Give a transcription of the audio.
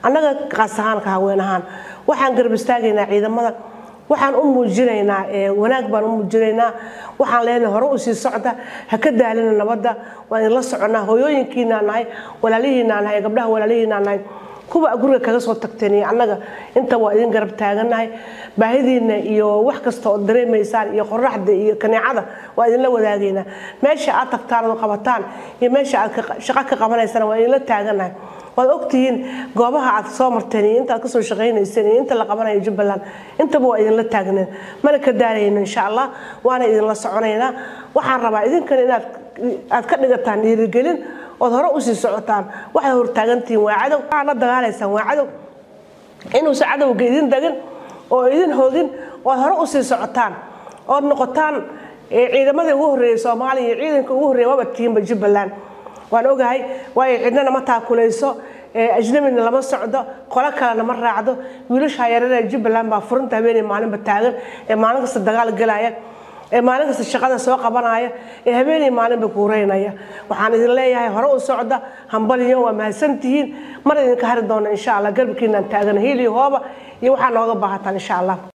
annaga qaas ahaanka haween ahaan waxaan garab istaagaynaa ciidamada waxaan u muujinaynaa wanaag baan u muujinaynaa waxaan leenahay hore u sii socda ha ka daalina nabadda waan idinla soconaa hooyooyinkiinaa nahay walaalihiinaa nahay gabdhaha walaalihiinaa nahay kuwa guriga kaga soo tagteen iyo annaga inta waa idin garab taagannahay baahidiina iyo wax kasta oo dareemaysaan iyo qoraxda iyo kaneecada waa idinla wadaagaynaa meesha aad tagtaan oo qabataan iyo meesha aad shaqo ka qabanaysaan waa idinla taagannahay waad ogtihiin goobaha aad soo marteen iyo inta aad kasoo shaqaynayseen iyo inta la qabanayo jubbaland intaba waa idinla taagneen mana ka daalayno insha allah waana idinla soconaynaa waxaan rabaa idinkan inaad aad ka dhigataan dhiirigelin ood hore usii socotaan waxaad hortaagantihiin waa cadow waxaad la dagaalaysaan waa cadow inuusan cadowga idin dagin oo idin hoogin ood hore usii socotaan ood noqotaan ciidamadii ugu horreeyey soomaaliya iyo ciidanka ugu horreeya waaba tihiinba jubbaland waan ogahay waayo cidnana ma taakulayso ajnabina lama socdo qolo kalena ma raacdo wiilasha yararee jubbaland baa furinta habeenay maalinba taagan ee maalin kasta dagaal gelaya ee maalin kasta shaqada soo qabanaya ee habeenay maalinba kuureynaya waxaan idin leeyahay hore u socda hambaliyo waa mahadsantihiin mar idinka hari doona insha allah garabkiinaan taagana hiiliyo hooba iyo waxaa nooga baahataan insha allah